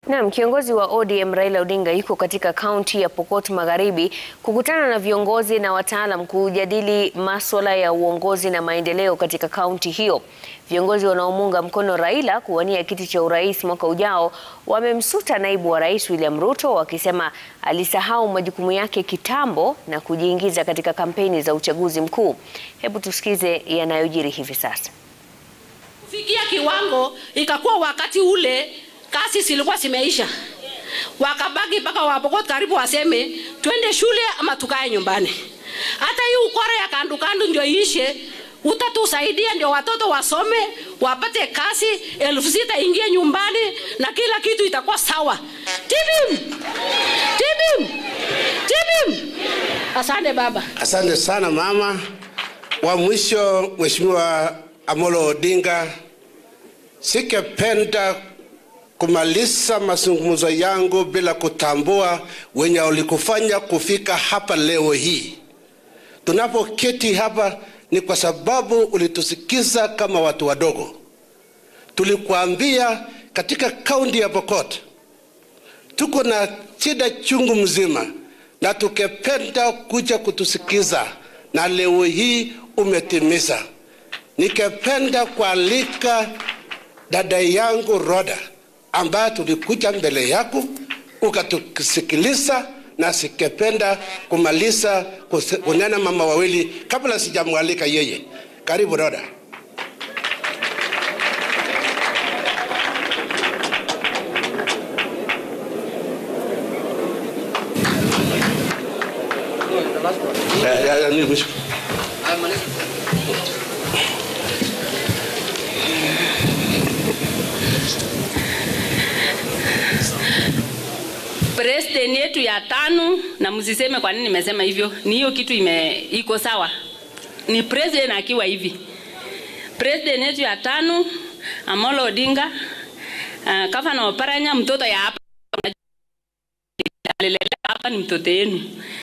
Naam, kiongozi wa ODM Raila Odinga yuko katika kaunti ya Pokot Magharibi kukutana na viongozi na wataalam kujadili masuala ya uongozi na maendeleo katika kaunti hiyo. Viongozi wanaomuunga mkono Raila kuwania kiti cha urais mwaka ujao wamemsuta naibu wa rais William Ruto wakisema alisahau majukumu yake kitambo na kujiingiza katika kampeni za uchaguzi mkuu. Hebu tusikize yanayojiri hivi sasa. Kufikia kiwango ikakuwa wakati ule kasi zilikuwa zimeisha, wakabaki mpaka Wapokot karibu waseme twende shule ama tukae nyumbani. Hata hii ukora ya kandu kandu ndio iishe, utatusaidia ndio watoto wasome wapate kazi, elfu sita ingie nyumbani na kila kitu itakuwa sawa. Tibim, tibim, tibim. Asante baba. Asante sana mama. Wa mwisho, Mheshimiwa Amolo Odinga, sikependa kumaliza mazungumzo yangu bila kutambua wenye walikufanya kufika hapa leo hii. Tunapoketi hapa ni kwa sababu ulitusikiza kama watu wadogo. Tulikuambia katika kaunti ya Pokot tuko na shida chungu mzima, na tukependa kuja kutusikiza, na leo hii umetimiza. Nikependa kualika dada yangu Roda ambaye tulikuja mbele yako ukatusikiliza, na sikependa kumaliza kunena mama wawili kabla sijamwalika yeye. Karibu Roda. Ya, ya, ya, ni mwisho. President yetu ya tano, na msiseme kwa nini nimesema hivyo, ni hiyo kitu ime iko sawa. Ni president akiwa hivi, president yetu ya tano Amolo Odinga, uh, Gavana Oparanya, mtoto ya hapa alileta hapa ni mtoto yenu.